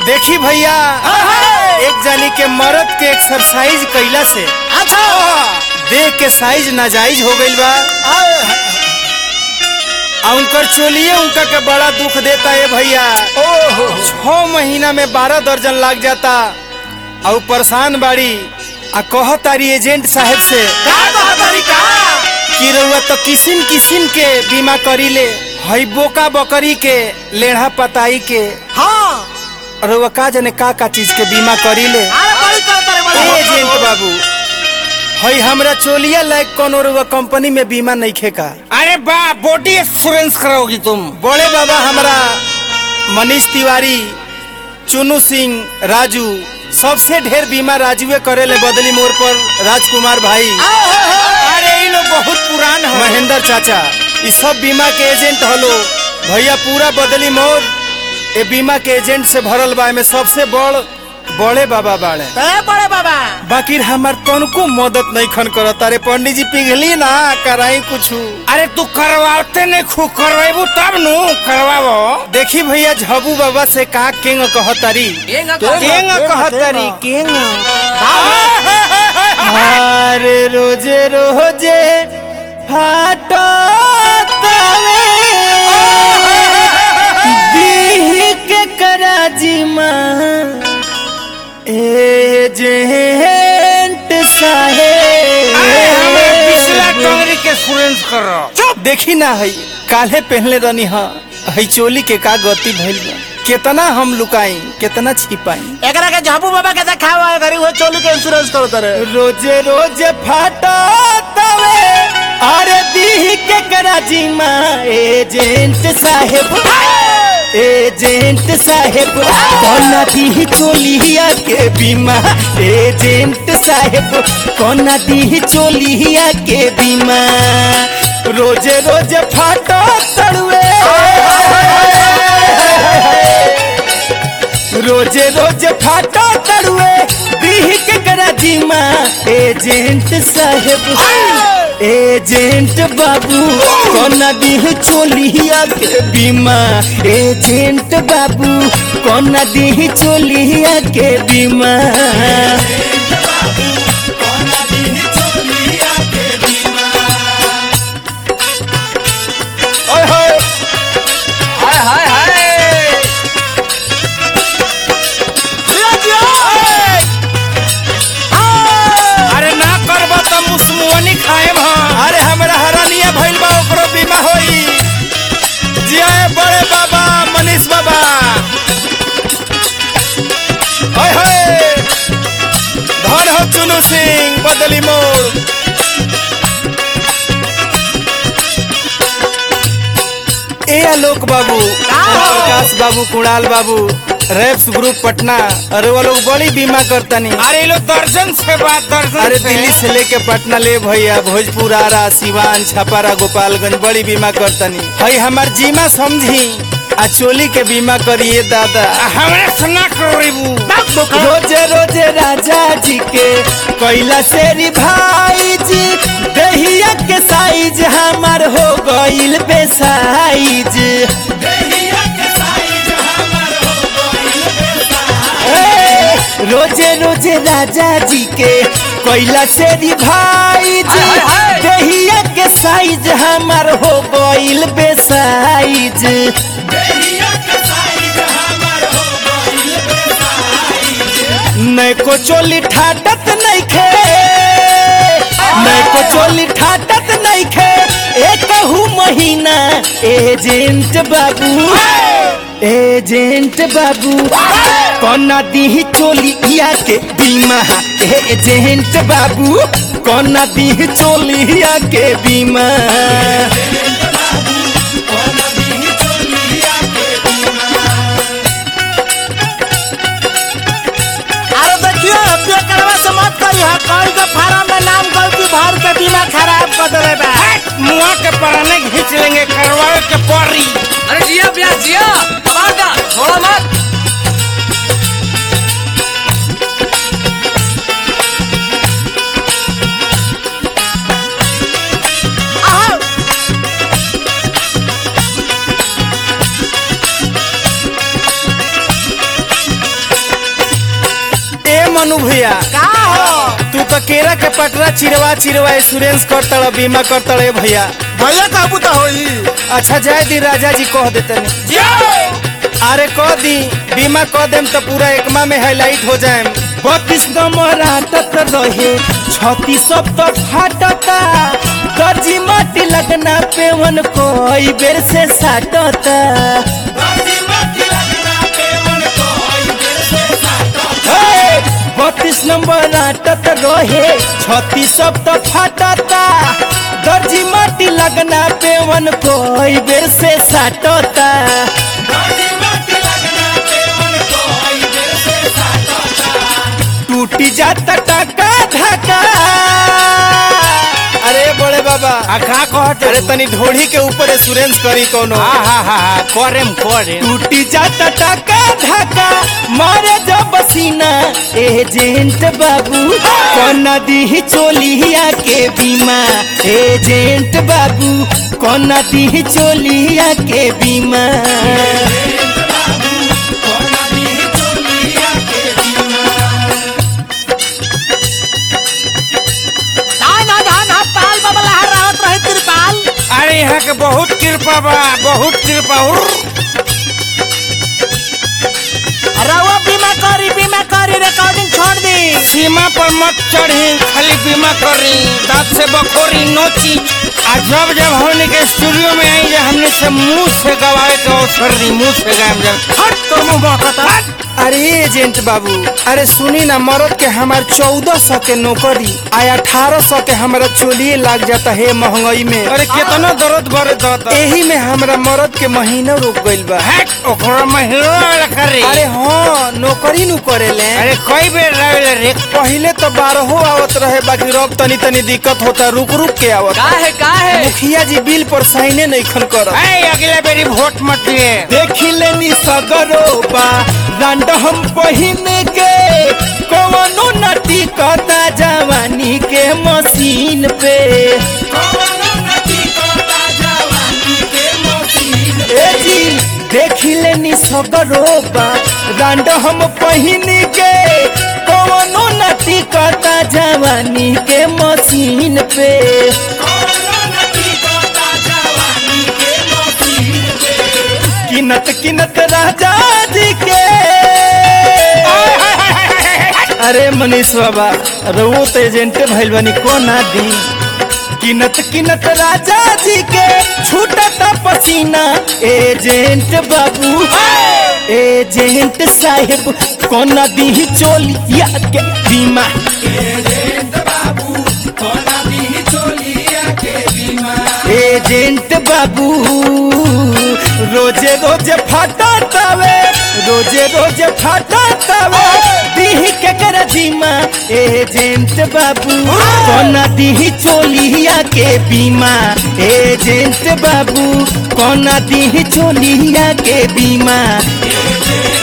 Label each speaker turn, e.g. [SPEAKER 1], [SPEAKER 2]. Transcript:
[SPEAKER 1] देखी भैया एक जानी के मर्द के एक्सरसाइज कइला से
[SPEAKER 2] अच्छा
[SPEAKER 1] देह के साइज नाजायज हो गइल बा आ उनकर चोलिए उनका के बड़ा दुख देता है भैया
[SPEAKER 2] ओहो
[SPEAKER 1] छह महीना में बारह दर्जन लाग जाता और परेशान बाड़ी आ कह तारी एजेंट साहब से
[SPEAKER 2] का कहा तरीका
[SPEAKER 1] कि रउआ तो किसिम किसिम के बीमा करी ले हई बोका बकरी के लेढ़ा पताई के
[SPEAKER 2] हाँ
[SPEAKER 1] रउआ का जाने का का चीज के बीमा करी ले
[SPEAKER 2] अरे बड़ी करता रे बड़ी
[SPEAKER 1] ए एजेंट बाबू हई हमरा चोलिया लायक कोनो रउआ कंपनी में बीमा नहीं खेका
[SPEAKER 3] अरे बा बॉडी इंश्योरेंस कराओगी तुम
[SPEAKER 1] बड़े बाबा हमरा मनीष तिवारी चुनू सिंह राजू सबसे ढेर बीमा राजुए करे ले बदली मोड़ पर राजकुमार भाई
[SPEAKER 3] अरे ये लोग बहुत पुरान है
[SPEAKER 1] महेंद्र चाचा ई सब बीमा के एजेंट हलो भैया पूरा बदली मोड़ ए बीमा के एजेंट से भरल बा में सबसे बड़ बड़े बाबा बाड़े
[SPEAKER 2] ते बड़े बाबा
[SPEAKER 1] बाकी हमार तनको मदद नहीं खन करत अरे पंडित जी पिघली ना कराई कुछ
[SPEAKER 3] अरे तू करवाते नहीं खूब करवाबू तब नु करवाबो
[SPEAKER 1] देखी भैया झबू बाबा से का केंग कहतारी
[SPEAKER 3] केंग
[SPEAKER 1] कहतारी केंग अरे रोजे रोजे फाटो दीह के कराजी माँ एजेंट
[SPEAKER 3] पिछला
[SPEAKER 1] साहेब
[SPEAKER 3] टंगरी के इंश्योरेंस करो
[SPEAKER 1] चुप देखी ना हई काल्हे पहनले रहनी हा हई चोली के का गति भइल बा केतना हम लुकाई केतना छिपाई
[SPEAKER 2] एकरा के झाबू बाबा के देखावा घरी वो चोली के इंश्योरेंस करो तरे
[SPEAKER 1] रोजे रोजे फाटा तवे अरे दीह के कराची माँ एजेंट साहेब एजेंट साहेब कोना दीह चोलिया के बीमा एजेंट साहेब कोना दीह चोलिया के बीमा रोजे रोजे फाटा तड़ुए रोजे रोजे फाटा तड़ुए दीह के कराची माँ एजेंट साहेब एजेंट बाबू कोना दीह चोलिया के बीमा एजेंट बाबू कोना दीह चोलिया के बीमा ओए होए
[SPEAKER 3] हाय हाय हाय
[SPEAKER 2] जियो जियो
[SPEAKER 3] अरे ना करबो तो मुसमुनी खाएब हम
[SPEAKER 1] अरे हमरा हरानिया भइल बा ओकरो बीमा होई जिया बड़े बाबा मनीष बाबा ओए होए धन हो चुनू सिंह बदली मोड़ ए आलोक बाबू प्रकाश बाबू कुणाल बाबू रेप्स ग्रुप पटना अरे वो लोग बड़ी बीमा करतनी
[SPEAKER 3] अरे ये लोग दर्जन से बात दर्जन
[SPEAKER 1] अरे
[SPEAKER 3] से।
[SPEAKER 1] दिल्ली से लेके पटना ले भैया भोजपुर आरा सिवान छपारा गोपालगंज बड़ी बीमा करतनी हई हमार जीमा समझी आ चोली के बीमा करिए दादा
[SPEAKER 3] हमरा सुना करीबू
[SPEAKER 1] रोजे रोजे राजा जी के कैला शेरी भाई जी दहिया के साइज हमार हो गइल बेसाइज ए, रोजे रोजे राजा जी के कैला शेरी भाई जी
[SPEAKER 3] हाय, हाय।
[SPEAKER 1] दहिया के साइज हमार हो गइल बेसाइज नहीं को चोली ठाटत नहीं खे नहीं को चोली ठाटत नहीं खे एक महीना एजेंट बाबू एजेंट बाबू कोना दी चोली इया के बीमा एजेंट बाबू कोना दी चोली इया के बीमा
[SPEAKER 2] अरे देखियो पे करवा से मत करी हा कोई के फार्म में नाम गलती भर के बीमा खराब कर देले बा
[SPEAKER 3] मुआ के पराने खींच लेंगे करवाए के परी
[SPEAKER 4] अरे जिया भैया जिया पागा थोड़ा मत
[SPEAKER 2] आहो
[SPEAKER 1] मनु भैया
[SPEAKER 2] का हो
[SPEAKER 1] तू तो केरा के पटरा चिरवा चिरवा इंश्योरेंस करतड़ बीमा करतड़ भैया
[SPEAKER 2] भैया कहबू तो होई
[SPEAKER 1] अच्छा जाए दी राजा जी कह देते अरे कह दी बीमा कह देम तो पूरा एकमा में हाईलाइट हो जाए बत्तीस नंबर आटत रहे छत्तीस सब तो फाटता दर्जी माटी लगना पेवन कोई बेर से साटता हे, बत्तीस नंबर आटत रहे छत्तीस सब तो फाटता दर्जी माटी लगना पेवन कोई बेर से साटता टूटी जाता टाका धाका अरे बड़े बाबा
[SPEAKER 3] आ का कहत
[SPEAKER 1] अरे तनी ढोढ़ी के ऊपर इंश्योरेंस करी कोनो
[SPEAKER 3] हा हा हा हा करेम करे
[SPEAKER 1] टूटी जाता टाका धाका मारे जब पसीना एजेंट बाबू कोना दी चोलिया के बीमा एजेंट बाबू कोना दी चोलिया के बीमा
[SPEAKER 2] धान हा धान हा पाल बाबा लहर रहत रहे तिरपाल
[SPEAKER 3] अरे यहाँ के बहुत कृपा बा बहुत कृपा उर्र।
[SPEAKER 2] रउआ बीमा करी बीमा करी रिकॉर्डिंग छोड़ दी
[SPEAKER 3] सीमा पर मत चढ़ी खाली बीमा करी दांत से बखोरी नोची आ जब जब हमने के स्टूडियो में आई जा हमने से मुंह से गवाए के अवसर दी मुंह से गायब जब
[SPEAKER 2] हट तो मुंह महकता
[SPEAKER 1] अरे एजेंट बाबू अरे सुनी ना मरद के हमार चौदह सौ के नौकरी आ अठारह सौ के हमारा चोलिए लाग जाता है महंगाई में
[SPEAKER 3] अरे कितना दर्द बरे दर्द
[SPEAKER 1] एही में हमरा मरद के महीना रुक गइल बा
[SPEAKER 3] हैक ओकरा महिला वाला करे
[SPEAKER 1] अरे हाँ नौकरी नु करेले
[SPEAKER 3] अरे कई बेर रहे रे
[SPEAKER 1] पहिले तो बारहो आवत रहे बाकी रब तनी तनी दिक्कत होता रुक रुक के आवत
[SPEAKER 4] का है का है
[SPEAKER 1] मुखिया जी बिल पर साइने नहीं खन कर
[SPEAKER 3] ऐ अगले बेरी वोट मत दिए
[SPEAKER 1] देखी लेनी सगरो बा रंड हम पहिन के कवनो नटी कता जवानी के मशीन पे ए जी देखी लेनी सगरो बा रंड हम पहिन के कवनो नटी कता जवानी के मशीन पे किनत किनत राजा जी के अरे मनीष बाबा रवो तो एजेंटे भइल बनी को ना दी किनत किनत राजा जी के छूटत पसीना एजेंट बाबू एजेंट साहेब कोना दी चोलिया के बीमा एजेंट बाबू रोजे रोजे फाटा तावे रोजे रोजे फाटा तावे दीह के कर जीमा एजेंट बाबू कोना दीह चोलिया के बीमा एजेंट बाबू कोना दीह चोलिया के बीमा